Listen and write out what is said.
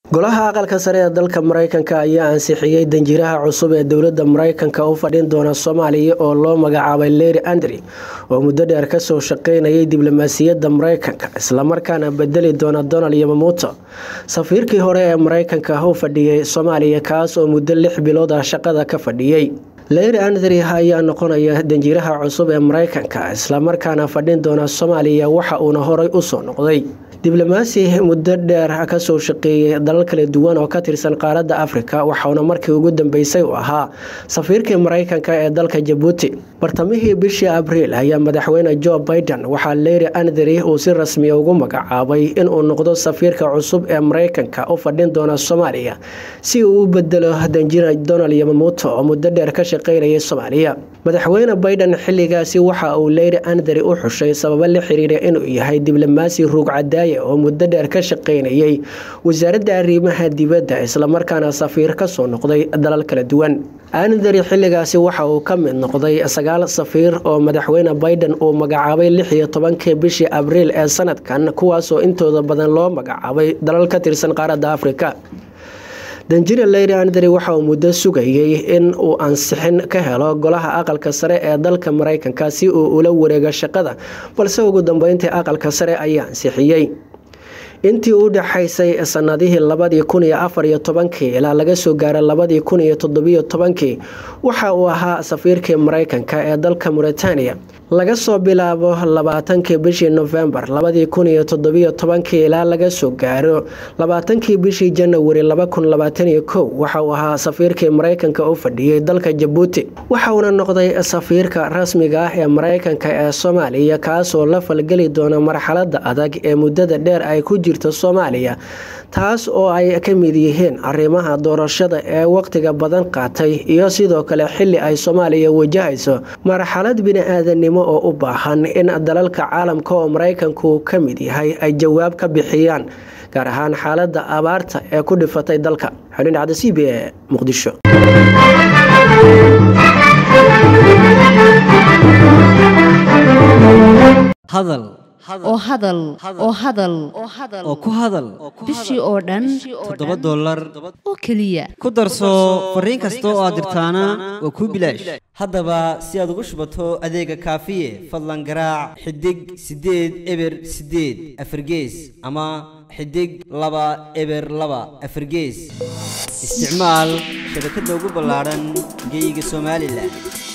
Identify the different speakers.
Speaker 1: golaha aqalka sare ee dalka mareykanka ayaa ansixiyey danjiraha cusub ee dowlada mareykanka u fadhin doona soomaaliya oo loo magacaabay leri andri oo muddo dheer kasoo shaqeynayay diblomaasiyadda mareykanka islamarkaana bedeli doona donald yamamuuto safiirkii hore ee mareykanka u fadhiyey soomaaliya kaas oo muddo lix bilood ah shaqada ka fadhiyey leri andri ayaa noqonaya danjiraha cusub ee mareykanka islamarkaana fadhin doona soomaaliya waxa uuna horay usoo noqday diblomaasi muddo dheer kasoo shaqeeyay dalal kala duwan oo ka tirsan qaaradda afrika waxauna markii ugu dambeysay u ahaa safiirkii mareykanka ee dalka jabuuti bartamihii bishii abriil ayaa madaxweyne jo biden waxaa leri andri uu si rasmiya ugu magacaabay inuu noqdo safiirka cusub ee mareykanka u fadhin doona soomaaliya si uu u bedelo danjira donald yamamuuto oo muddo dheer ka shaqeynayay soomaaliya madaxweyne biden xilligaasi waxa uu leri andri u xushay sababo la xiriira inuu yahay diblomaasi ruugcadaaya oo muddo dheer ka shaqeynayay wasaaradda arrimaha dibadda islamarkaana safiir kasoo noqday dalal kala duwan andari xilligaasi waxa uu ka mid noqday sagaal safiir oo madaxweyne biden uu magacaabay lix iyo tobankii bishii abriil ee sanadkan kuwaasoo intooda badan loo magacaabay dalal ka tirsan qaaradda afrika danjira leyri andri waxa uu muddo sugayay in uu ansixin ka helo golaha aqalka sare ee dalka mareykanka si uu ula wareego shaqada balse ugu dambeyntii aqalka sare ayaa ansixiyey intii u dhexaysay sanadihii labadii kun iyo afar iyo tobankii ilaa laga soo gaaro labadii kun iyo toddobiyo tobankii waxa uu ahaa safiirkii mareykanka ee dalka mauritania laga soo bilaabo labaatankii bishii nofembar labadii kun iyo toddobiyo tobankii ilaa laga soo gaaro labaatankii bishii janawari laba kun labaataniyo kow waxa uu ahaa safiirkii mareykanka u fadhiyey dalka jabuuti waxauna noqday safiirka rasmiga ah ee mareykanka ee soomaaliya kaasoo la falgeli doona marxalada adag ee muddada dheer ay ku jirto soomaaliya taas oo ay ka mid yihiin arrimaha doorashada ee waqtiga badan qaatay iyo sidoo kale xili ay soomaaliya wajahayso marxalad bini-aadanimo oo u baahan in dalalka caalamka oo mareykanku ka mid yahay ay jawaab ka bixiyaan gaar ahaan xaalada abaarta ee ku dhifatay dalka xulin cada c b e muqdisho
Speaker 2: hadal
Speaker 3: oo hadal oo hadal
Speaker 2: oo ku hadal
Speaker 3: bishii oo dhan
Speaker 2: toddoba dollar
Speaker 3: oo keliya
Speaker 2: ku darso fariin kasta oo aad dirtaana waa kuu bilaash haddaba si aad ugu shubato adeega kaafiye fadlan garaac xidig siddeed eber siddeed afargees ama xidig laba eber laba afargees isticmaal shabakadda ugu ballaadhan geeyiga somalilan